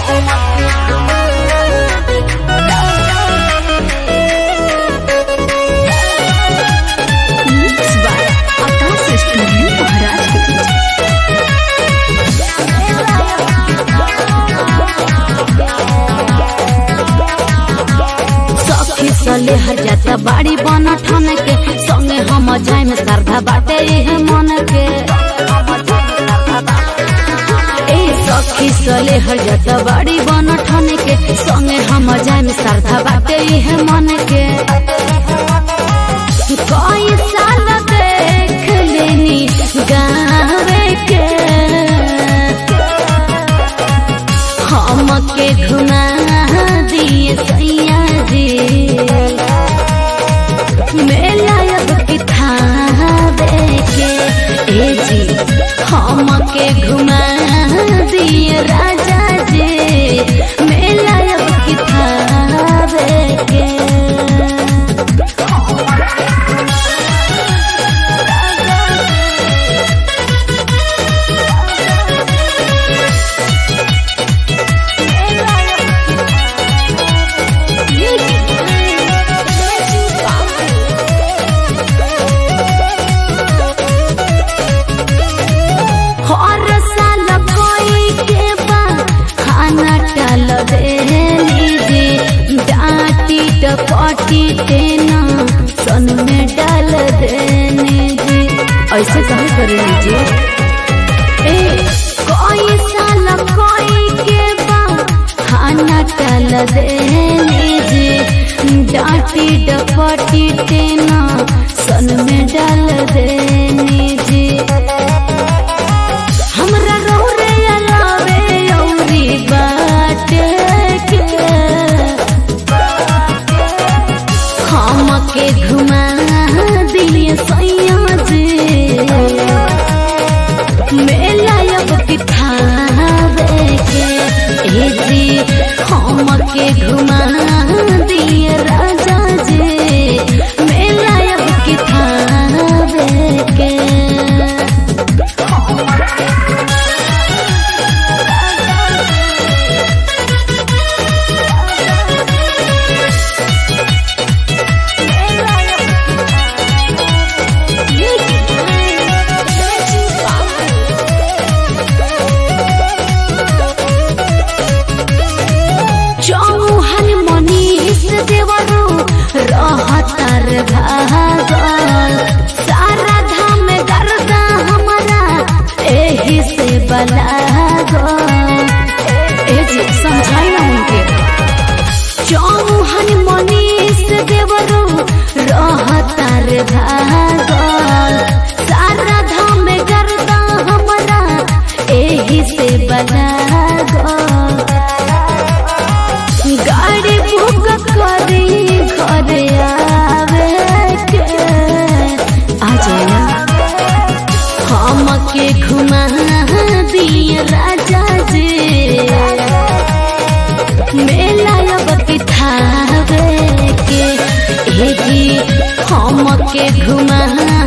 Mix by Akas Studio Maharashtra. सखी सले हजाता बाड़ी बन ठन के संगे हम जाय में श्रद्धा बाटे इहे मन के ए सखी सले हजाता बाड़ी बन ठन के संगे हम जाय में श्रद्धा बाटे इहे मन के कई साल देख लेनी गावे के हमके घुमा दिए सैया जी मेला अब किथा के ए जी हमके घुमा दिए राजा जी मेला अब किथा के हर साल कोई के बा खाना टाल देली जी डांटी टपटी तेना सन में डाल देनी जी ऐसे कहे करे जी ए कोई साल कोई के बा खाना टाल देली जी डांटी डपटी तेना सन में डाल देनी जी हमरा रौरे अलावे औरी बात के हमके घुमा दिए सैया जी मेला अब किठावे के ए जी हमके घुमा दिए राजा जी मेला अब किठावे के चौहन मनीष देवरू रहतर भागल सारा धाम गर्दा हमारा एही से बलागल ए जी समझाई ना उनके चौहन मनीष देवरू रहतर भागल सारा धाम गर्दा हमारा एही से बलागल गाड़ी बुक करी घरे आवे के आ जाना हमके घुमा दिए राजा जी मेला अब किठावे के ए जी हमके घुमा